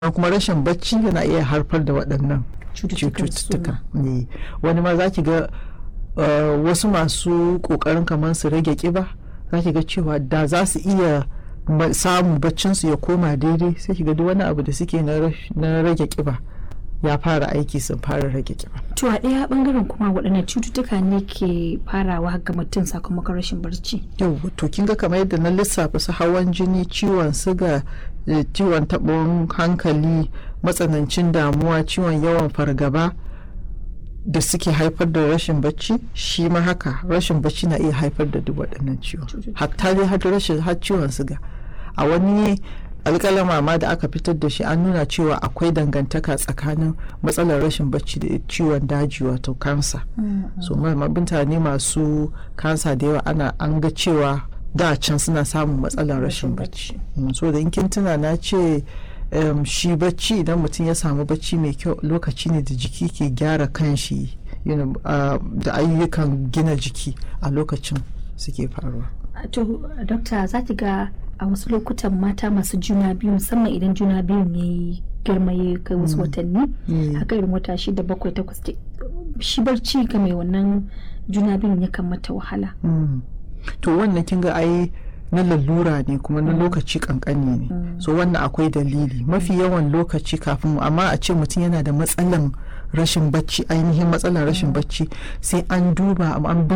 kuma rashin bacci yana iya haifar da waɗannan Cututtukan cututtuka ne wani ma za ki ga uh, wasu masu ƙoƙarin kamar su rage ƙiba za ki ga cewa da za su iya ma- samun baccinsu ya koma daidai sai ki ga duk wani abu da suke na rash- na rage ƙiba ya fara aiki sun fara rage ƙiba To a ɗaya ɓangaren kuma waɗanne cututtuka ne ke farawa ga mutum sakamakon rashin barci? yau to kin ga kamar yadda na lissafa su hawan jini ciwon siga eh, ciwon taɓin hankali matsanancin damuwa ciwon yawan fargaba da suke haifar da rashin bacci shi ma haka rashin bacci na iya haifar da duk waɗannan ciwon Cututtuka. hatta dai har rashin har ciwon siga a wani alƙalama ma da aka fitar da shi an nuna cewa akwai dangantaka tsakanin matsalar rashin bacci da ciwon daji wato kansa so ma ma mutane masu kansa da yawa ana an ga cewa da can suna samun matsalar rashin bacci Mm, so da in kin tuna na ce em, shi bacci idan mutum ya samu bacci mai kyau lokaci ne da jiki ke gyara kanshi you know, ah, da ayyukan gina jiki a lokacin suke faruwa To, dokta za ki ga a wasu lokutan mata masu juna biyu musamman idan juna biyun ya yi girma ya kai wasu watanni Mm. haka irin wata shida bakwai takwas ke- shi barci ga mai wannan juna biyun yakan mata wahala. Mm. to wannan kin ga ai na lalura ne kuma na lokaci kankani ne so wannan akwai dalili mafi yawan lokaci kafin amma a ce mutum yana da matsalan rashin bacci ainihin matsalan rashin bacci sai an duba an